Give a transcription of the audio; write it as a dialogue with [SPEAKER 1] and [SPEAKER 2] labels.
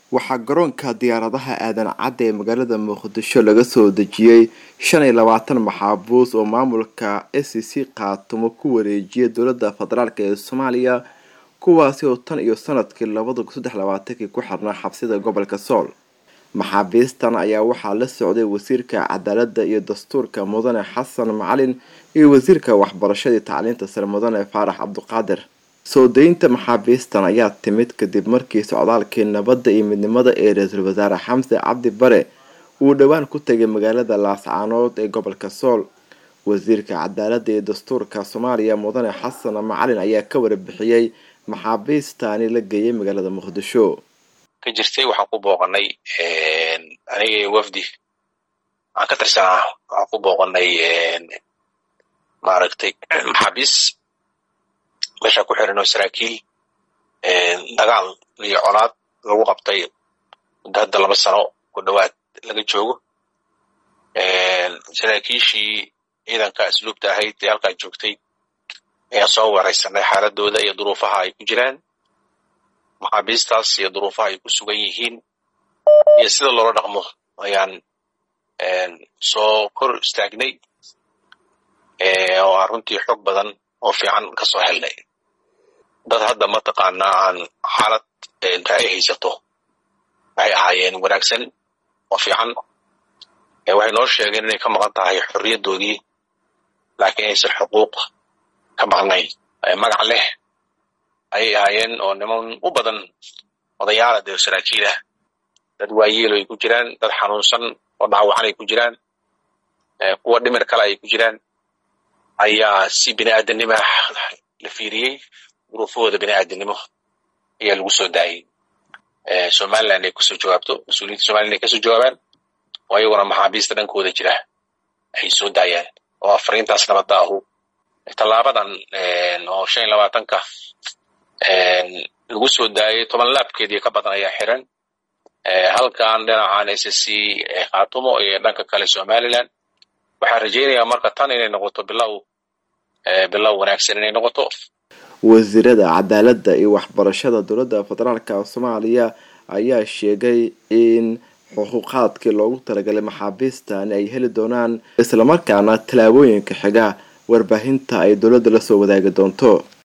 [SPEAKER 1] waxaa garoonka diyaaradaha aadan cadda ee magaalada muqdisho laga soo dejiyey shan iyo labaatan maxaabuus oo maamulka s c khaatumo ku wareejiyay dowladda federaalk ee soomaaliya kuwaasi oo tan iyo sanadkii labada kun saddex labaatankii ku xirnaa xabsida gobolka sool maxaabiistan ayaa waxaa la socday wasiirka cadaaladda iyo dastuurka mudane xasan macalin iyo wasiirka waxbarashadii tacliinta sare mudane faarax cabduqaadir soo daynta maxaabiistan ayaa timid kadib markii socdaalkii nabadda iyo midnimada ee ra-iisul wasaare xamse cabdi bare uu dhowaan ku tegay magaalada laascaanood ee gobolka sool wasiirka cadaaladda iyo dastuurka soomaaliya mudane xasan macalin ayaa ka warbixiyey maxaabiistaani la geeyay magaalada muqdisho
[SPEAKER 2] ka jirtay waxaan ku booqanay aniga wafdi waxaan ka tirsanaa waxaan ku booqanay maaragtay maxaabiis meeshaan ku xiran oo saraakiil dagaal iyo colaad lagu qabtay muddo hadda laba sano ku dhowaad laga joogo saraakiishii ciidanka asluubta ahayd ee halkaa joogtay ayaan soo waraysanay xaaladooda iyo duruufaha ay ku jiraan maxaabiistaas iyo duruufaha ay ku sugan yihiin iyo sida loola dhaqmo ayaan soo kor istaagnay oo aan runtii xoog badan oo fiican ka soo helnay dad hadda mataqaanaa aan xaalad ay haysato waxay ahaayeen wanaagsan oo fiican waxay noo sheegeen inay ka maqan tahay xorriyaddoodii laakiin aysan xuquuq ka maqnayn magac leh ayay ahaayeen oo niman u badan odayaala dee saraakiil ah dad waayeelo ay ku jiraan dad xanuunsan oo dhaawacan ay ku jiraan kuwa dhimir kale ay ku jiraan ayaa si bini aadamnimo la fiiriyey duruufahooda bini aadamnimo ayaa lagu soo daayey somaliland ay kusoo jawaabto mas-uuliyiinta somaliland ay kasoo jawaabaan oo ayaguna maxaabiista dhankooda jira ay soo daayaan oo afariintaas nabadda ahu tallaabadan oo shan iyo labaatanka lagu soo daayay toban laabkeedii ka badan ayaa xiran halkan dhinacan s c khaatumo iyo dhanka kale somaliland waxaan rajaynayaa marka tan inay noqoto bilow bilow wanaagsan inay noqoto
[SPEAKER 1] wasiirada cadaaladda iyo waxbarashada dowladda federaalka soomaaliya ayaa sheegay in xuquuqaadkii loogu talagalay maxaabiistani ay heli doonaan islamarkaana tallaabooyinka xiga warbaahinta ay dowladda la soo wadaagi doonto